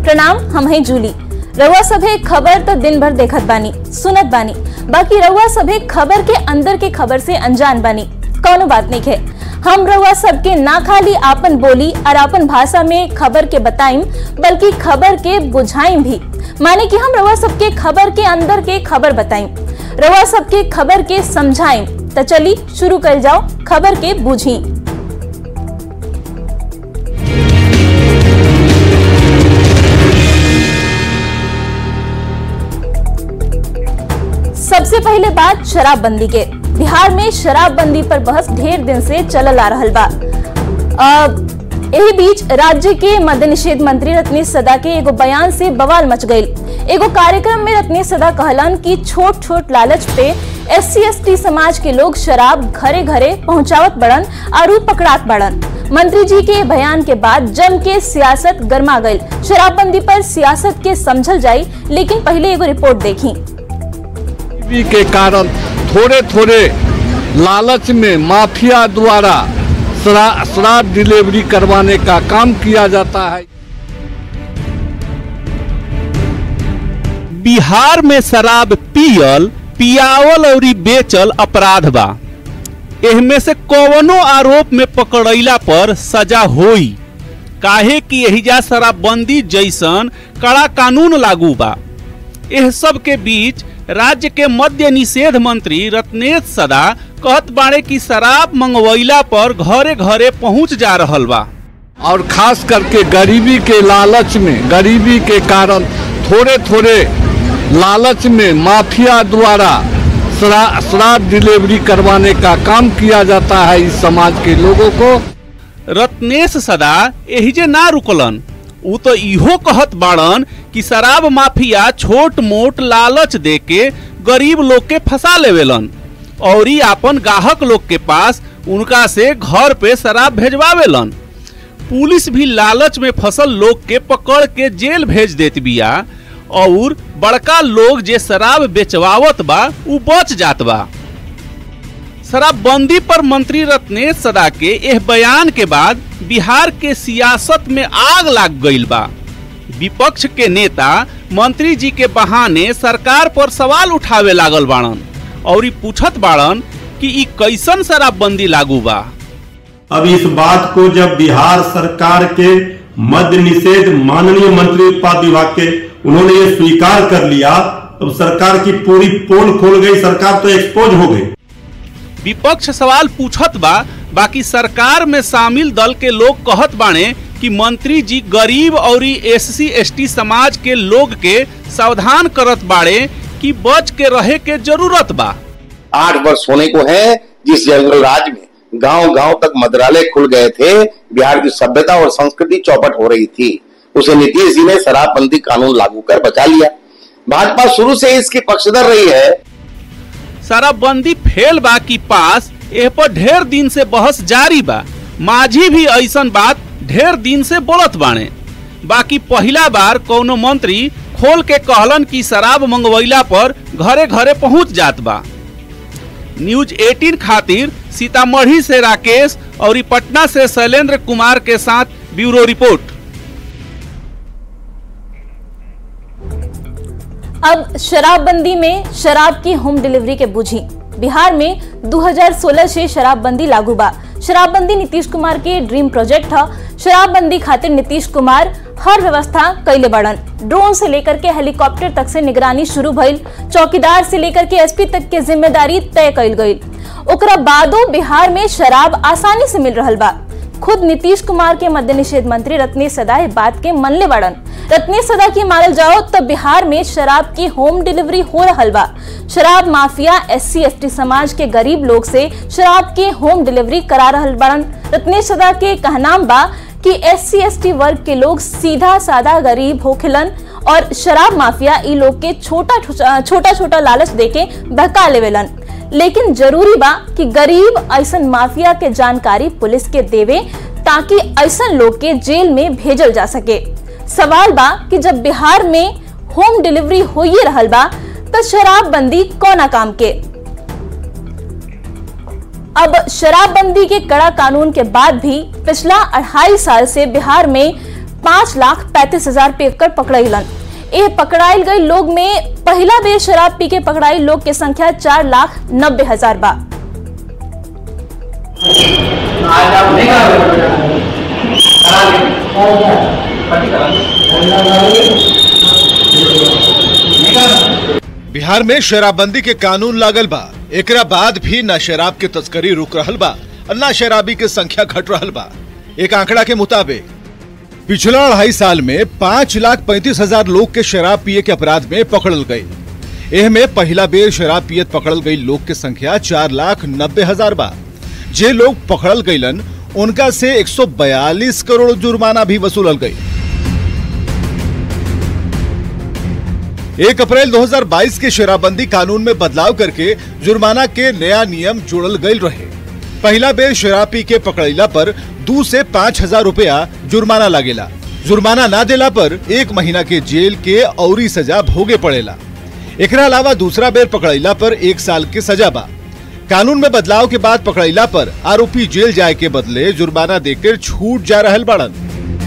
प्रणाम हम हैं जूली रउआ सभे खबर तो दिन भर देखत बानी सुनत बानी बाकी रउआ सभे खबर के अंदर के खबर से अनजान बानी कौनो बात नहीं है हम रउआ सबके ना खाली आपन बोली और आपन भाषा में खबर के बताइम बल्कि खबर के बुझाइम भी माने कि हम रउआ सबके खबर के अंदर के खबर बताइम रउआ सबके खबर के समझाइम तो चली शुरू कर जाओ खबर के बुझी सबसे पहले बात शराबबंदी के बिहार में शराबबंदी पर बहस ढेर दिन से चलल आ रहल बा अ, एही बीच राज्य के मद्य निषेध मंत्री रत्नेश सदा के एगो बयान से बवाल मच गई एगो कार्यक्रम में रत्नेश सदा कहलन कि छोट छोट लालच पे एस सी समाज के लोग शराब घरे घरे पहुंचावत बड़न और पकड़ात बड़न मंत्री जी के बयान के बाद जम के सियासत गर्मा गई शराबबंदी पर सियासत के समझल जाई लेकिन पहले एगो रिपोर्ट देखी गरीबी के कारण थोड़े थोड़े लालच में माफिया द्वारा शरा- शराब डिलीवरी करवाने का काम किया जाता है बिहार में शराब पियल पियावल और बेचल अपराध बा एहमे से कवनो आरोप में पकड़ैला पर सजा होई काहे कि एहिजा शराबबंदी जैसन कड़ा कानून लागू बा एह सब के बीच राज्य के मद्य निषेध मंत्री रत्नेश सदा कहत बाड़े कि शराब मंगवैला पर घरे घरे पहुंच जा रहल बा और खास करके गरीबी के लालच में गरीबी के कारण थोड़े थोड़े लालच में माफिया द्वारा शरा- शराब डिलीवरी करवाने का काम किया जाता है इस समाज के लोगों को रत्नेश सदा एहिजे ना रुकलन उ तो इहो कहत बाड़न कि शराब माफिया छोट मोट लालच दे के गरीब लोग के फंसा लेवेलन और ई आपन गाहक लोग के पास उनका से घर पे शराब भेजवावेलन पुलिस भी लालच में फसल लोग के पकड़ के जेल भेज देत बिया और बड़का लोग जे शराब बेचवावत बा उ बच जात बा शराबबंदी पर मंत्री रत्नेश सदा के एह बयान के बाद बिहार के सियासत में आग लाग गईल बा विपक्ष के नेता मंत्री जी के बहाने सरकार पर सवाल उठावे लागल बाड़न और ई पूछत बाड़न कि ई कैसन शराबबंदी लागू बा अब इस बात को जब बिहार सरकार के मद्य निषेध माननीय मंत्री उत्पाद विभाग के उन्होंने ये स्वीकार कर लिया तो सरकार की पूरी पोल खोल गई सरकार तो एक्सपोज हो गई विपक्ष सवाल पूछत बा बाकी सरकार में शामिल दल के लोग कहत बाणे कि मंत्री जी गरीब और एस सी एस टी समाज के लोग के सावधान करत बाड़े कि बच के रहे के जरूरत बा आठ वर्ष होने को है जिस जंगल राज में गांव गांव तक मदरालय खुल गए थे बिहार की सभ्यता और संस्कृति चौपट हो रही थी उसे नीतीश जी ने शराबबंदी कानून लागू कर बचा लिया भाजपा शुरू से इसकी पक्षधर रही है शराबबंदी फेल बा की पास एह पर ढेर दिन से बहस जारी बा माझी भी ऐसन बात ढेर दिन से बोलत बाणे बाकी पहला बार कोनो मंत्री खोल के कहलन कि शराब मंगवैला पर घरे घरे पहुंच जात बा न्यूज 18 खातिर सीतामढ़ी से राकेश और ई पटना से शैलेंद्र कुमार के साथ ब्यूरो रिपोर्ट अब शराबबंदी में शराब की होम डिलीवरी के बुझी बिहार में 2016 से शराबबंदी लागू बा शराबबंदी नीतीश कुमार के ड्रीम प्रोजेक्ट था शराबबंदी खातिर नीतीश कुमार हर व्यवस्था कैले बड़न ड्रोन से लेकर के हेलीकॉप्टर तक से निगरानी शुरू भइल चौकीदार से लेकर के एसपी तक के जिम्मेदारी तय कैल गई ओकरा बादो बिहार में शराब आसानी से मिल रहल बा खुद नीतीश कुमार के मद्य निषेध मंत्री रत्नेश सदा इस बात के मनले बड़न रत्नेश सदा की मानल जाओ तो बिहार में शराब की होम डिलीवरी हो रहल बा शराब माफिया एस सी समाज के गरीब लोग से शराब के होम डिलीवरी करा रहल बड़न रत्नेश सदा के कहनाम बा कि एस सी वर्ग के लोग सीधा साधा गरीब होखिलन और शराब माफिया ई लोग के छोटा छोटा छोटा लालच देके बहका लेवेलन लेकिन जरूरी बा कि गरीब ऐसन माफिया के जानकारी पुलिस के देवे ताकि ऐसन लोग के जेल में भेजल जा सके सवाल बा कि जब बिहार में होम डिलीवरी हो ही रहल बा तो शराबबंदी कौना काम के अब शराबबंदी के कड़ा कानून के बाद भी पिछला अढ़ाई साल से बिहार में पाँच लाख पैंतीस हजार पीकर पकड़ैलन ए पकड़ाइल गई लोग में पहला बेर शराब पी के पकड़ाइल लोग के संख्या चार लाख नब्बे हजार बा बिहार में शराबबंदी के कानून लागल बा एकरा बाद भी न शराब के तस्करी रुक रहल बा और न शराबी के संख्या घट रहल बा एक आंकड़ा के मुताबिक पिछला अढ़ाई साल में पाँच लाख पैंतीस हजार लोग के शराब पिए के अपराध में पकड़ल गई एह में पहला बेर शराब पियत पकड़ल गई लोग के संख्या चार लाख नब्बे हजार बा जे लोग पकड़ल गईलन उनका से 142 करोड़ जुर्माना भी वसूलल गई एक अप्रैल 2022 के शराबबंदी कानून में बदलाव करके जुर्माना के नया नियम जोड़ल गई रहे पहला बेर शराब पी के पकड़ैला पर दो से पाँच हजार रूपया जुर्माना लागेला जुर्माना ना देला पर एक महीना के जेल के औरी सजा भोगे पड़ेला एकरा अलावा दूसरा बेर पकड़ैला पर एक साल के सजा बा कानून में बदलाव के बाद पकड़ैला पर आरोपी जेल जाए के बदले जुर्माना देकर छूट जा रहल बाड़न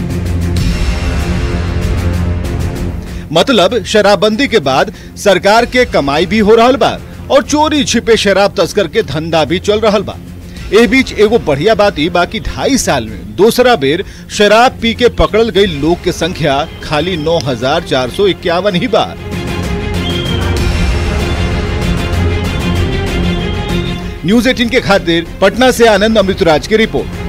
मतलब शराबबंदी के बाद सरकार के कमाई भी हो रहल बा और चोरी छिपे शराब तस्कर के धंधा भी चल रहल बा ए बीच एगो बढ़िया बात ई बाकी ढाई साल में दूसरा बेर शराब पी के पकड़ल गई लोग के संख्या खाली नौ हजार चार सौ इक्यावन ही बा न्यूज एटीन के खातिर पटना से आनंद अमृतराज की रिपोर्ट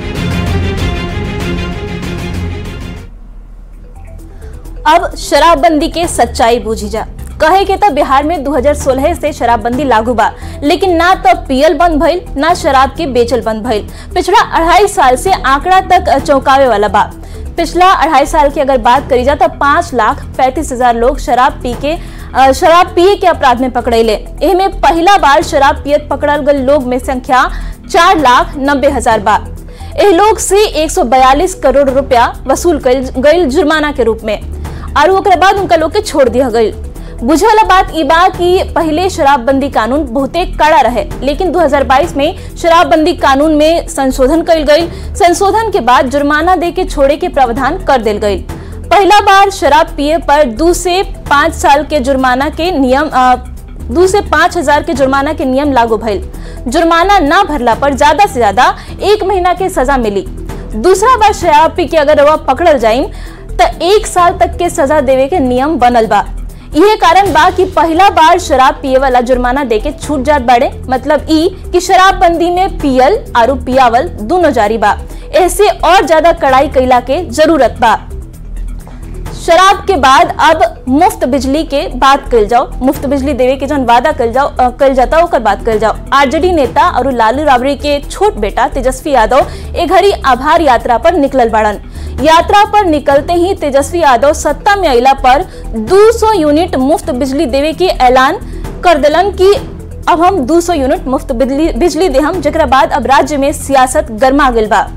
अब शराबबंदी के सच्चाई बूझी जा कहे के तो बिहार में 2016 से शराबबंदी लागू बा लेकिन ना तो पियल बंद भइल ना शराब के बेचल बंद भइल पिछला अढ़ाई साल से आंकड़ा तक चौंकावे वाला बा पिछला अढ़ाई साल की अगर बात करी जा तो पाँच लाख पैंतीस हजार लोग शराब पी के अ, शराब पिए के अपराध में पकड़ेले एमे पहला बार शराब पियत पकड़ल गल लोग में संख्या चार लाख नब्बे हजार बा एह लोग से 142 करोड़ रुपया वसूल गई जुर्माना के रूप में और ओकरे बाद उनका लोग के छोड़ दिया गई बुझे वाला बात ई बा कि पहले शराबबंदी कानून बहुते कड़ा रहे लेकिन 2022 में शराबबंदी कानून में संशोधन कइल गई संशोधन के बाद जुर्माना दे के छोड़े के प्रावधान कर दिल गई पहला बार शराब पिए पर दो से पाँच साल के जुर्माना के नियम अ, दो से पाँच हजार के जुर्माना के नियम लागू भइल जुर्माना न भरला पर ज्यादा से ज्यादा एक महीना के सजा मिली दूसरा बार शराब पी के अगर वह पकड़ल जाइम त एक साल तक के सजा देवे के नियम बनल बा यह कारण बा कि पहला बार शराब पिए वाला जुर्माना दे के छूट जात बाड़े मतलब ई कि शराबबंदी में पियल आरू पियावल दोनों जारी बा ऐसे और ज्यादा कड़ाई कैला के जरूरत बा शराब के बाद अब मुफ्त बिजली के बात कल जाओ मुफ्त बिजली देवे के जौन वादा कल जाओ अ, कल जाता ओकर बात कल जाओ आरजेडी नेता और लालू राबड़ी के छोट बेटा तेजस्वी यादव ए घड़ी आभार यात्रा पर निकलल बाड़न यात्रा पर निकलते ही तेजस्वी यादव सत्ता में अला पर 200 यूनिट मुफ्त बिजली देवे के ऐलान कर दिलन कि अब हम 200 यूनिट मुफ्त बिजली बिजली देहम जेकरा बाद अब राज्य में सियासत गर्मा गेल बा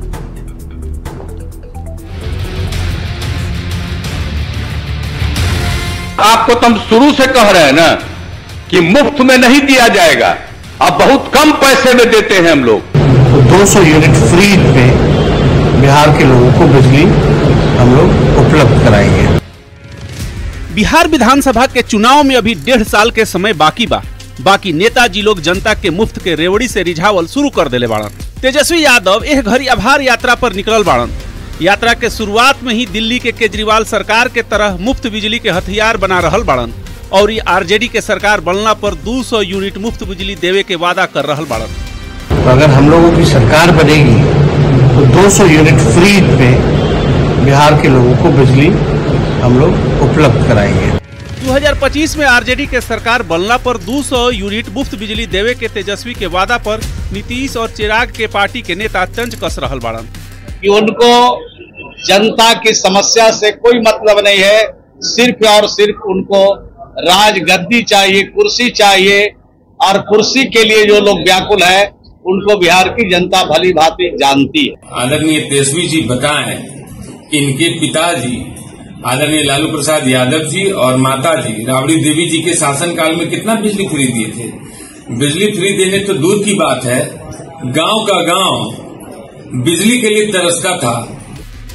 आपको तो हम शुरू से कह रहे हैं ना कि मुफ्त में नहीं दिया जाएगा अब बहुत कम पैसे में देते हैं हम लोग तो 200 यूनिट फ्री पे बिहार के लोगों को बिजली हम लोग उपलब्ध कराएंगे बिहार विधानसभा के चुनाव में अभी डेढ़ साल के समय बाकी बा बाकी नेताजी लोग जनता के मुफ्त के रेवड़ी से रिझावल शुरू कर देले बाड़न तेजस्वी यादव एह घड़ी आभार यात्रा पर निकलल बाड़न यात्रा के शुरुआत में ही दिल्ली के केजरीवाल सरकार के तरह मुफ्त बिजली के हथियार बना रहल बाड़न और ये आरजेडी के सरकार बनला पर 200 यूनिट मुफ्त बिजली देवे के वादा कर रहल बाड़न तो अगर हम लोगों की सरकार बनेगी तो 200 यूनिट फ्री पे बिहार के लोगों को बिजली हम लोग उपलब्ध कराएंगे 2025 में आरजेडी के सरकार बनला पर 200 यूनिट मुफ्त बिजली देवे के तेजस्वी के वादा पर नीतीश और चिराग के पार्टी के नेता तंज कस रहल बाड़न कि उनको जनता की समस्या से कोई मतलब नहीं है सिर्फ और सिर्फ उनको राजगद्दी चाहिए कुर्सी चाहिए और कुर्सी के लिए जो लोग व्याकुल है उनको बिहार की जनता भली भांति जानती है आदरणीय तेजस्वी जी बताएं कि इनके पिताजी आदरणीय लालू प्रसाद यादव जी और माता जी राबड़ी देवी जी के शासनकाल में कितना बिजली फ्री दिए थे बिजली फ्री देने तो दूर की बात है गांव का गांव बिजली के लिए तरसता था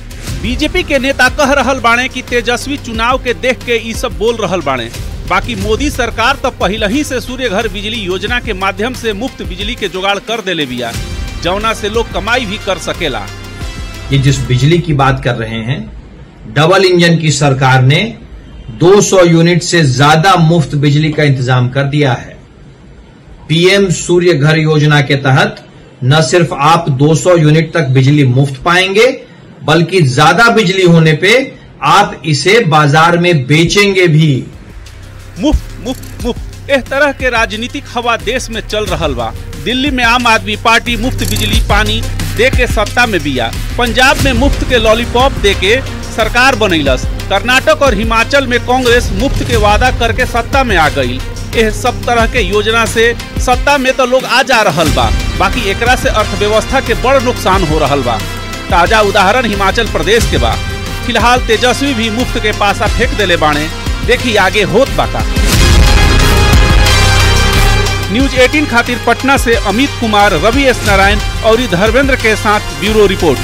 बीजेपी के नेता कह रहल बाणे कि तेजस्वी चुनाव के देख के ई सब बोल रहल बाणे बाकी मोदी सरकार तो पहले ही से सूर्य घर बिजली योजना के माध्यम से मुफ्त बिजली के जुगाड़ कर देले बिया जौना से लोग कमाई भी कर सकेला ये जिस बिजली की बात कर रहे हैं डबल इंजन की सरकार ने 200 यूनिट से ज्यादा मुफ्त बिजली का इंतजाम कर दिया है पीएम सूर्य घर योजना के तहत न सिर्फ आप 200 यूनिट तक बिजली मुफ्त पाएंगे बल्कि ज्यादा बिजली होने पे आप इसे बाजार में बेचेंगे भी मुफ्त मुफ्त मुफ्त इस तरह के राजनीतिक हवा देश में चल रहल बा दिल्ली में आम आदमी पार्टी मुफ्त बिजली पानी दे के सत्ता में बिया पंजाब में मुफ्त के लॉलीपॉप दे के सरकार बनैलस कर्नाटक और हिमाचल में कांग्रेस मुफ्त के वादा करके सत्ता में आ गई यह सब तरह के योजना से सत्ता में तो लोग आ जा रहल बा बाकी एकरा से अर्थव्यवस्था के बड़ नुकसान हो रहल बा ताजा उदाहरण हिमाचल प्रदेश के बा फिलहाल तेजस्वी भी मुफ्त के पासा फेंक देले बाणे देखी आगे होत बाका न्यूज 18 खातिर पटना से अमित कुमार रवि एस नारायण और धर्मेंद्र के साथ ब्यूरो रिपोर्ट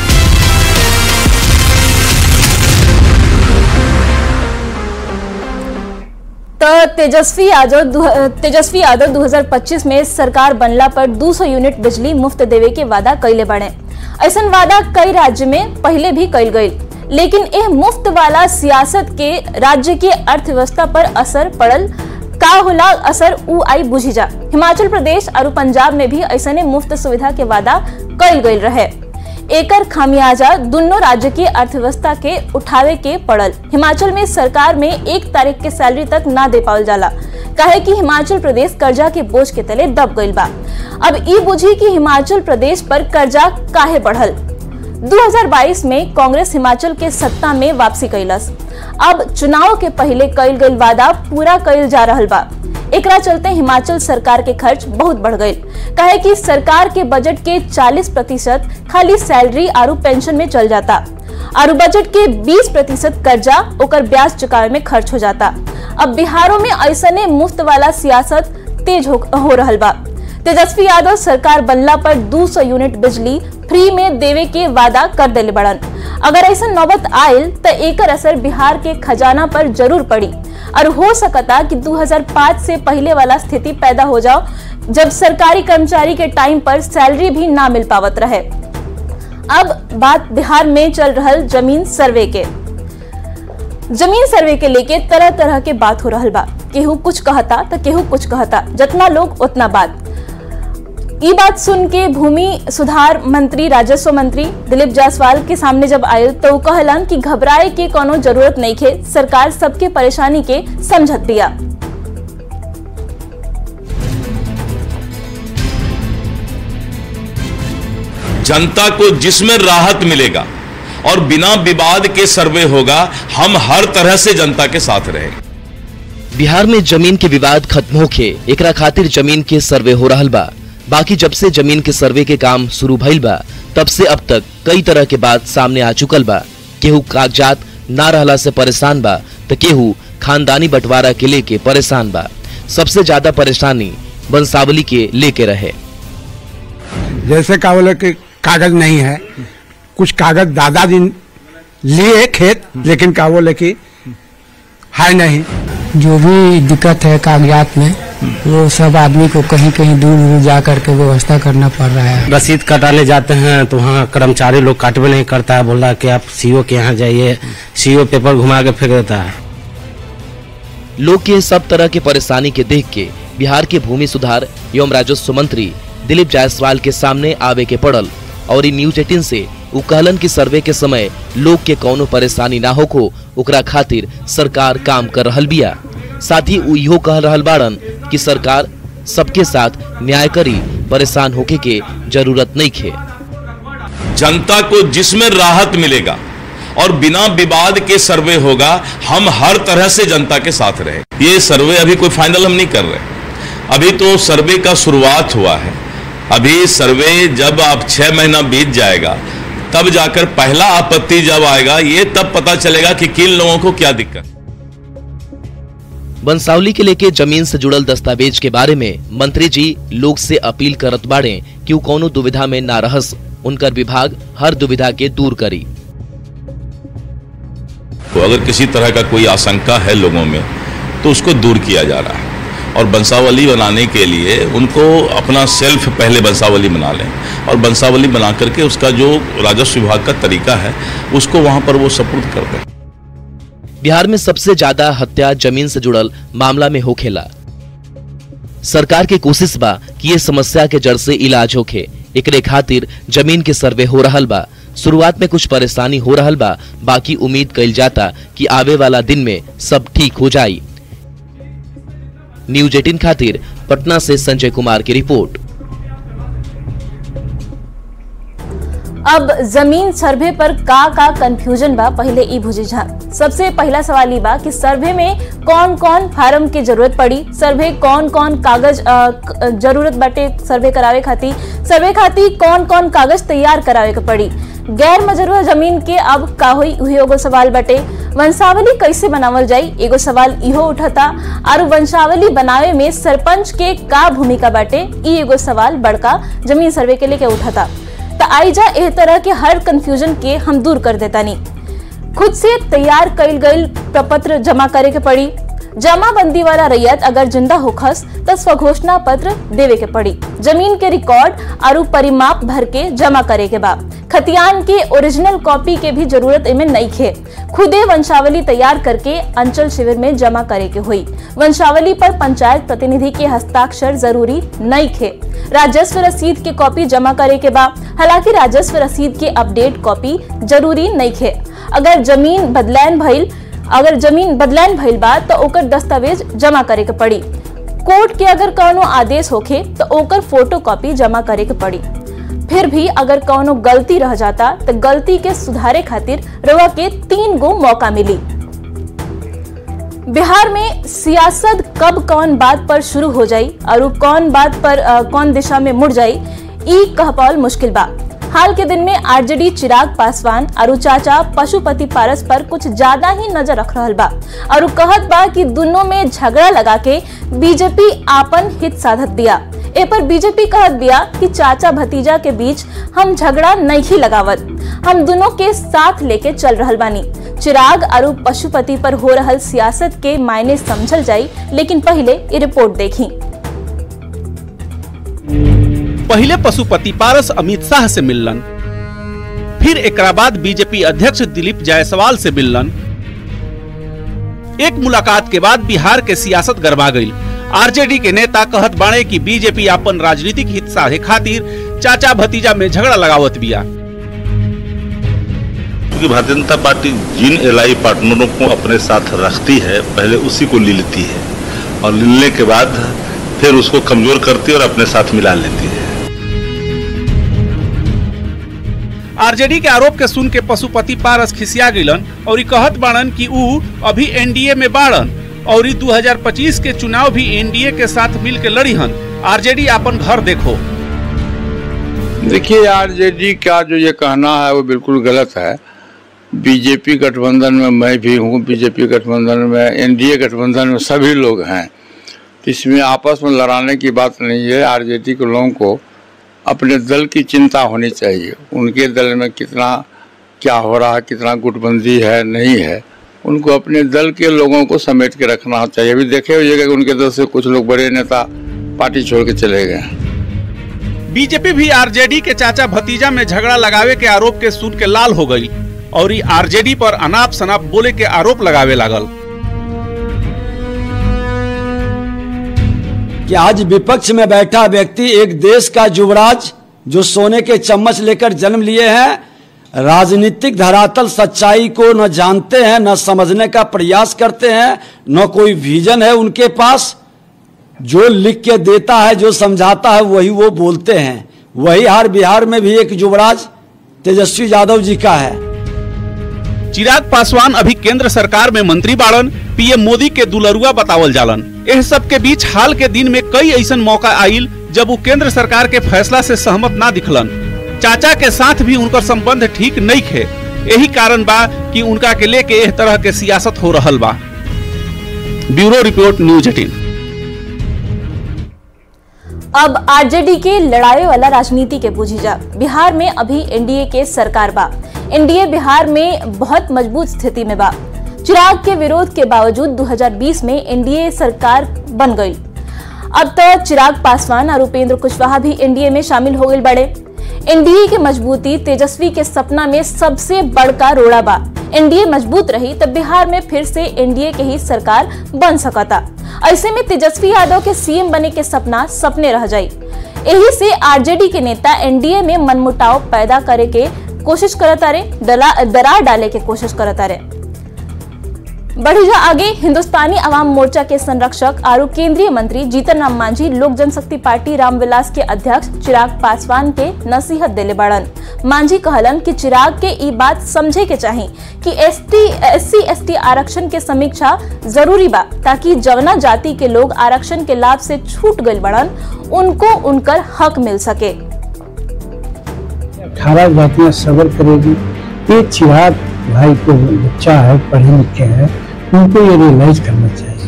तो तेजस्वी यादव दु- तेजस्वी यादव 2025 में सरकार बनला पर 200 यूनिट बिजली मुफ्त देवे के वादा कैले बने ऐसा वादा कई राज्य में पहले भी कैल गई लेकिन यह मुफ्त वाला सियासत के राज्य के अर्थव्यवस्था पर असर पड़ल का होला असर उ आई बुझी जा हिमाचल प्रदेश और पंजाब में भी ऐसने मुफ्त सुविधा के वादा कैल गई रहे एकर खामियाजा दोनों राज्य की अर्थव्यवस्था के उठावे के पड़ल हिमाचल में सरकार में एक तारीख के सैलरी तक ना दे पावल जाला काहे कि हिमाचल प्रदेश कर्जा के बोझ के तले दब गईल बा अब ई बुझी कि हिमाचल प्रदेश पर कर्जा काहे बढ़ल 2022 में कांग्रेस हिमाचल के सत्ता में वापसी कैलस अब चुनाव के पहले कैल गईल वादा पूरा कैल जा रहल बा एकरा चलते हिमाचल सरकार के खर्च बहुत बढ़ गई कहे कि सरकार के बजट के 40 प्रतिशत खाली सैलरी और पेंशन में चल जाता और बजट के 20 प्रतिशत कर्जा ओकर ब्याज चुकावे में खर्च हो जाता अब बिहारों में ऐसने मुफ्त वाला सियासत तेज हो, हो रहल बा तेजस्वी यादव सरकार बनला पर 200 यूनिट बिजली फ्री में देवे के वादा कर दिले बड़न अगर ऐसा नौबत आयल तो एकर असर बिहार के खजाना पर जरूर पड़ी और हो सकता कि 2005 से पहले वाला स्थिति पैदा हो जाओ जब सरकारी कर्मचारी के टाइम पर सैलरी भी ना मिल पावत रहे अब बात बिहार में चल रहल जमीन सर्वे के जमीन सर्वे के लेके तरह तरह के बात हो रहल बा केहू कुछ कहता तो केहू कुछ कहता जितना लोग उतना बात ई बात सुन के भूमि सुधार मंत्री राजस्व मंत्री दिलीप जायसवाल के सामने जब आयल तो कहलन कि घबराए के कोनो जरूरत नहीं खे सरकार सबके परेशानी के समझत दिया जनता को जिसमें राहत मिलेगा और बिना विवाद के सर्वे होगा हम हर तरह से जनता के साथ रहेंगे बिहार में जमीन के विवाद खत्म होके एकरा खातिर जमीन के सर्वे हो रहल बा बाकी जब से जमीन के सर्वे के काम शुरू भइल बा तब से अब तक कई तरह के बात सामने आ चुकल बा केहू कागजात ना रहला से परेशान बा तो केहू खानदानी बंटवारा के लेके परेशान बा सबसे ज्यादा परेशानी बंसावली के लेके रहे जैसे का बोले कि कागज नहीं है कुछ कागज दादाजी लिए खेत लेकिन का बोले कि है नहीं जो भी दिक्कत है कागजात में वो सब आदमी को कहीं कहीं दूर दूर जा करके व्यवस्था करना पड़ रहा है रसीद कटाने जाते हैं तो वहाँ कर्मचारी लोग काटवे नहीं करता है बोल रहा है कि आप सीओ के यहाँ जाइए सीओ पेपर घुमा के फेंक देता है लोग के सब तरह के परेशानी के देख के बिहार के भूमि सुधार एवं राजस्व मंत्री दिलीप जायसवाल के सामने आवे के पड़ल और इन न्यूज एटीन से उ कहलन की सर्वे के समय लोग के कौनो परेशानी ना होको ओकरा खातिर सरकार काम कर रहल बिया साथ ही उ इहो कह रहल बाड़न कि सरकार सबके साथ न्याय करी परेशान होके के जरूरत नहीं खे जनता को जिसमें राहत मिलेगा और बिना विवाद के सर्वे होगा हम हर तरह से जनता के साथ रहे ये सर्वे अभी कोई फाइनल हम नहीं कर रहे अभी तो सर्वे का शुरुआत हुआ है अभी सर्वे जब आप छह महीना बीत जाएगा तब जाकर पहला आपत्ति जब आएगा ये तब पता चलेगा कि किन लोगों को क्या दिक्कत बंसावली के लेके जमीन से जुड़ल दस्तावेज के बारे में मंत्री जी लोग से अपील करत बाड़े कि उ कौनो दुविधा में ना रहस उनकर विभाग हर दुविधा के दूर करी तो अगर किसी तरह का कोई आशंका है लोगों में तो उसको दूर किया जा रहा है और बंसावली बनाने के लिए उनको अपना सेल्फ पहले बंसावली बना लें और बंसावली बना करके उसका जो राजस्व विभाग का तरीका है उसको वहां पर वो सपुर्द कर दें बिहार में सबसे ज्यादा हत्या जमीन से जुड़ल मामला में होखेला सरकार के कोशिश बा कि ये समस्या के जड़ से इलाज होखे एकरे खातिर जमीन के सर्वे हो रहल बा शुरुआत में कुछ परेशानी हो रहल बा बाकी उम्मीद कइल जाता कि आवे वाला दिन में सब ठीक हो जाई न्यूज एटीन खातिर पटना से संजय कुमार की रिपोर्ट अब जमीन सर्वे पर का का कंफ्यूजन बा पहले ई बुझी जा सबसे पहला सवाल ई बा कि सर्वे में कौन कौन फार्म की जरूरत पड़ी सर्वे कौन कौन कागज अ, क- जरूरत बाटे सर्वे करावे खातिर सर्वे खातिर कौन कौन कागज तैयार करावे के पड़ी गैर मजरूआ जमीन के अब का होई उही एगो सवाल बटे वंशावली कैसे बनावल जाई एगो सवाल इहो उठता और वंशावली बनावे में सरपंच के का भूमिका बाटे ई एगो सवाल बड़का जमीन सर्वे के लेके उठता तो आइजा एह तरह के हर कंफ्यूजन के हम दूर कर देता नहीं खुद से तैयार कईल गईल प्रपत्र जमा करे के पड़ी जमाबंदी वाला रैयत अगर जिंदा होखस तो स्वघोषणा पत्र देवे के पड़ी जमीन के रिकॉर्ड और परिमाप भर के जमा करे के बा खतियान के ओरिजिनल कॉपी के भी जरूरत इमे नहीं खे खुदे वंशावली तैयार करके अंचल शिविर में जमा करे के हुई वंशावली पर पंचायत प्रतिनिधि के हस्ताक्षर जरूरी नहीं खे राजस्व रसीद के कॉपी जमा करे के बा हालांकि राजस्व रसीद के अपडेट कॉपी जरूरी नहीं खे अगर जमीन बदलैन भइल अगर जमीन बदलैन भइल बा तो ओकर दस्तावेज जमा करे के पड़ी कोर्ट के अगर कौनो आदेश होखे तो ओकर फोटो कॉपी जमा करे के पड़ी फिर भी अगर कौनो गलती रह जाता तो गलती के सुधारे खातिर रवा के तीन गो मौका मिली बिहार में सियासत कब कौन बात पर शुरू हो जाई और उ कौन बात पर अ, कौन दिशा में मुड़ जाई ई कह पावल मुश्किल बा हाल के दिन में आरजेडी चिराग पासवान और उ चाचा पशुपति पारस पर कुछ ज्यादा ही नजर रख रहल बा और उ कहत बा कि दोनों में झगड़ा लगा के बीजेपी आपन हित साधत दिया ए पर बीजेपी कहत दिया कि चाचा भतीजा के बीच हम झगड़ा नहीं लगावत हम दोनों के साथ लेके चल रहल बानी चिराग और पशुपति पर हो रहल सियासत के मायने समझल जाई लेकिन पहले ये रिपोर्ट देखी पहले पशुपति पारस अमित शाह से मिललन फिर एकरा बाद बीजेपी अध्यक्ष दिलीप जायसवाल से मिललन एक मुलाकात के बाद बिहार के सियासत गरमा गई आरजेडी के नेता कहत बाणे कि बीजेपी अपन राजनीतिक हित साधे खातिर चाचा भतीजा में झगड़ा लगावत बिया क्योंकि भारतीय जनता पार्टी जिन एलआई पार्टनरों को अपने साथ रखती है पहले उसी को ले लेती है और लेने के बाद फिर उसको कमजोर करती है और अपने साथ मिला लेती है आरजेडी के आरोप के सुन के पशुपति पारस खिसिया गइलन और ई कहत बाड़न कि ऊ अभी एनडीए में बाड़न और ई 2025 के चुनाव भी एनडीए के साथ मिल के लड़ी हन आरजेडी अपन घर देखो देखिए आरजेडी का जो ये कहना है वो बिल्कुल गलत है बीजेपी गठबंधन में मैं भी हूँ बीजेपी गठबंधन में एनडीए गठबंधन में सभी लोग हैं तो इसमें आपस में लड़ाने की बात नहीं है आरजेडी के लोगों को अपने दल की चिंता होनी चाहिए उनके दल में कितना क्या हो रहा है कितना गुटबंदी है नहीं है उनको अपने दल के लोगों को समेट के रखना चाहिए अभी देखे हुए कि उनके दल से कुछ लोग बड़े नेता पार्टी छोड़ के चले गए बीजेपी भी आरजेडी के चाचा भतीजा में झगड़ा लगावे के आरोप के सुन के लाल हो गई और ई आरजेडी पर अनाप शनाप बोले के आरोप लगावे लागल कि आज विपक्ष में बैठा व्यक्ति एक देश का युवराज जो सोने के चम्मच लेकर जन्म लिए हैं राजनीतिक धरातल सच्चाई को न जानते हैं न समझने का प्रयास करते हैं न कोई विजन है उनके पास जो लिख के देता है जो समझाता है वही वो बोलते हैं वही हार बिहार में भी एक युवराज तेजस्वी यादव जी का है चिराग पासवान अभी केंद्र सरकार में मंत्री बाड़न पीएम मोदी के दुलरुआ बतावल जालन एह सब के बीच हाल के दिन में कई ऐसन मौका आइल जब वो केंद्र सरकार के फैसला से सहमत ना दिखलन चाचा के साथ भी उनकर संबंध ठीक नहीं खे यही कारण बा कि उनका के लेके एह तरह के सियासत हो रहल बा ब्यूरो रिपोर्ट न्यूज एटीन अब आरजेडी के लड़ाई वाला राजनीति के बूझी जा बिहार में अभी एनडीए के सरकार बा एनडीए बिहार में बहुत मजबूत स्थिति में बा चिराग के विरोध के बावजूद 2020 में एनडीए सरकार बन गई अब तो चिराग पासवान और उपेंद्र कुशवाहा भी एनडीए में शामिल हो गए बड़े एनडीए की मजबूती तेजस्वी के सपना में सबसे बड़का रोड़ा बा एनडीए मजबूत रही तब बिहार में फिर से एनडीए के ही सरकार बन सकता ऐसे में तेजस्वी यादव के सीएम बने के सपना सपने रह जाई यही से आरजेडी के नेता एनडीए में मनमुटाव पैदा करे के कोशिश करता रहे दरार डाले के कोशिश करता रहे बढ़ी जा आगे हिंदुस्तानी अवाम मोर्चा के संरक्षक और केंद्रीय मंत्री जीतन राम मांझी लोक जनशक्ति पार्टी रामविलास के अध्यक्ष चिराग पासवान के नसीहत दिले बड़न मांझी कहलन कि चिराग के ई बात समझे के चाही कि एसटी एससी एसटी आरक्षण के समीक्षा जरूरी बा ताकि जवना जाति के लोग आरक्षण के लाभ से छूट गए बड़न उनको उनकर हक मिल सके अठारह जातियां सबर करेगी ये चिराग भाई को बच्चा है पढ़े लिखे हैं उनको ये रियलाइज करना चाहिए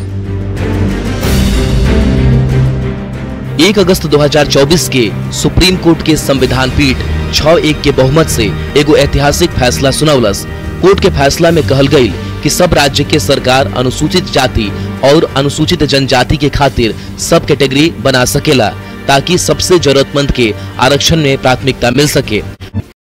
एक अगस्त 2024 के सुप्रीम कोर्ट के संविधान पीठ छह एक के बहुमत से एगो ऐतिहासिक फैसला सुनौलस कोर्ट के फैसला में कहल गई कि सब राज्य के सरकार अनुसूचित जाति और अनुसूचित जनजाति के खातिर सब कैटेगरी बना सकेला ताकि सबसे जरूरतमंद के आरक्षण में प्राथमिकता मिल सके